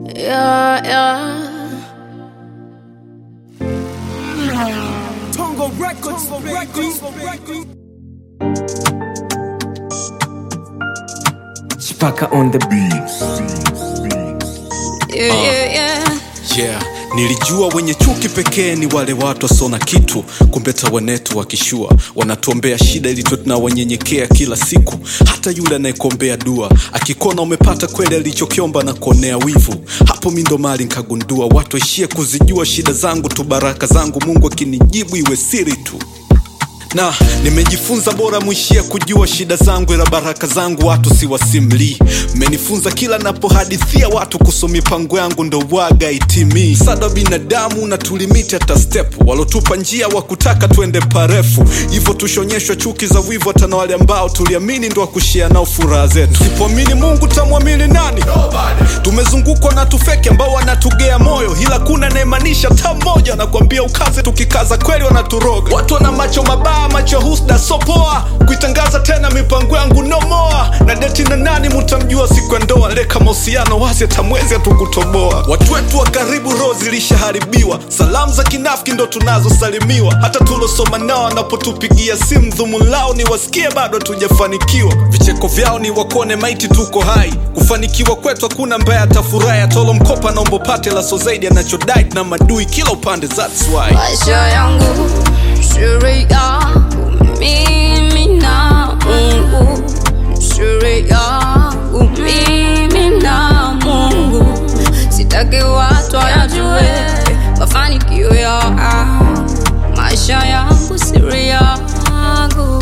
Yeah, yeah. Tongo Records, Tongo Records, Records. Chipaka on the beat. Yeah, yeah, yeah. yeah nilijua wenye chuki pekee ni wale watu wasona kitu kumbe tawanetu wakishua wanatuombea shida ili tuwe tunawanyenyekea kila siku hata yule anayekuombea dua akikona umepata kweli alichokiomba na kuonea wivu hapo mi ndo mali nkagundua watu waishie kuzijua shida zangu tu baraka zangu mungu akinijibu iwe siri tu na nimejifunza bora mwishia kujua shida zangu ila baraka zangu watu siwasimlii mmenifunza kila napohadithia watu kuhusu mipango yangu ndo waga itimii sada binadamu na tulimiti hata step walotupa njia wa kutaka tuende parefu hivyo tushonyeshwa chuki za wivu hata na wale ambao tuliamini ndo wakushia nao furaha zetu sipoamini mungu tamwamini nani tumezungukwa na tufeki ambao wanatugea moyo ila kuna naemanisha ta mmoja nakwambia ukaze tukikaza kweli wanaturoga watu wana macho mabaya macho husda sopoa kuitangaza tena mipango yangu nomoa na deti na nani mutamjua siku ya ndoa leka mahusiano wasi atamwezi hatukutoboa watu wetu wa karibu roho zilishaharibiwa salamu za kinafiki ndo tunazosalimiwa hata tulosoma nao wanapotupigia simu dhumu lao ni wasikie bado hatujafanikiwa vicheko vyao ni wakone maiti tuko hai kufanikiwa kwetu hakuna mbaya atafurahi atolo mkopa naombo pate laso zaidi anachodai na madui kila upande that's why maisha yangu siri yangu mimi na mungu siri yangu mimi na mungu sitaki watu wayajue mafanikio ya maisha yangu siri yangu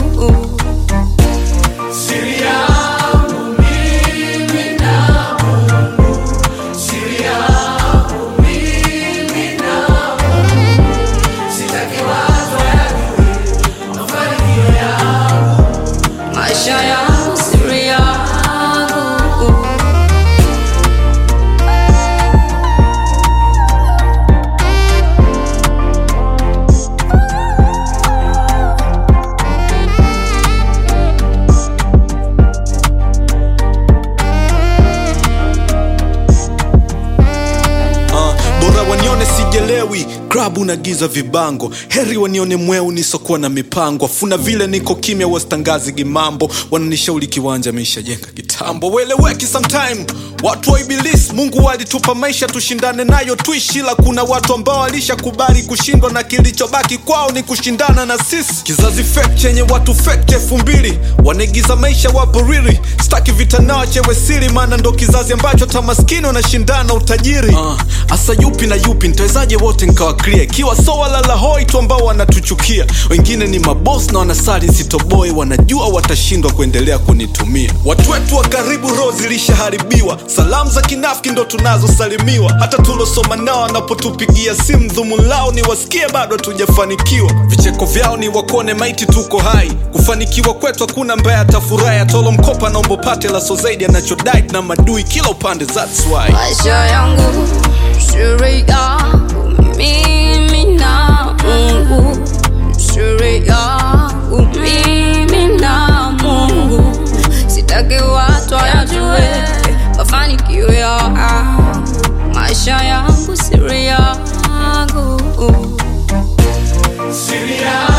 maisha yangu siri yangu uh, bora wanione sijelewi klabu na giza vibango heri wanione mweu nisokuwa na mipango afuna vile niko kimya wasitangazi gimambo wananishauri kiwanja meishajenga kitambo weleweki sometime watu wa ibilisi mungu walitupa maisha tushindane nayo tuishi ila kuna watu ambao walishakubali kushindwa na kilichobaki kwao ni kushindana na sisi kizazi fake chenye watu fake elfu mbili wanaigiza maisha wapo riri staki vita nao chewe siri maana ndo kizazi ambacho tamaskini wanashindana utajiri uh, asa yupi na yupi nitawezaje wote nkawaklia ikiwa so walala hoi tu ambao wanatuchukia wengine ni mabos na wanasali sitoboi wanajua watashindwa kuendelea kunitumia watu wetu wa karibu roho zilishaharibiwa salamu za kinafiki ndo tunazosalimiwa hata tulosoma nao wanapotupigia simu dhumu lao ni wasikie bado hatujafanikiwa vicheko vyao ni wakone maiti tuko hai kufanikiwa kwetu hakuna mbaya atafurahi atolo mkopa naombo pate laso zaidi anachodai na madui kila upande that's why maisha yangu siri yangu mimi na mungu siri yangu mimi na mungu sitaki watu wayajue mafanikio ya maisha yangu siri yangu Siri yangu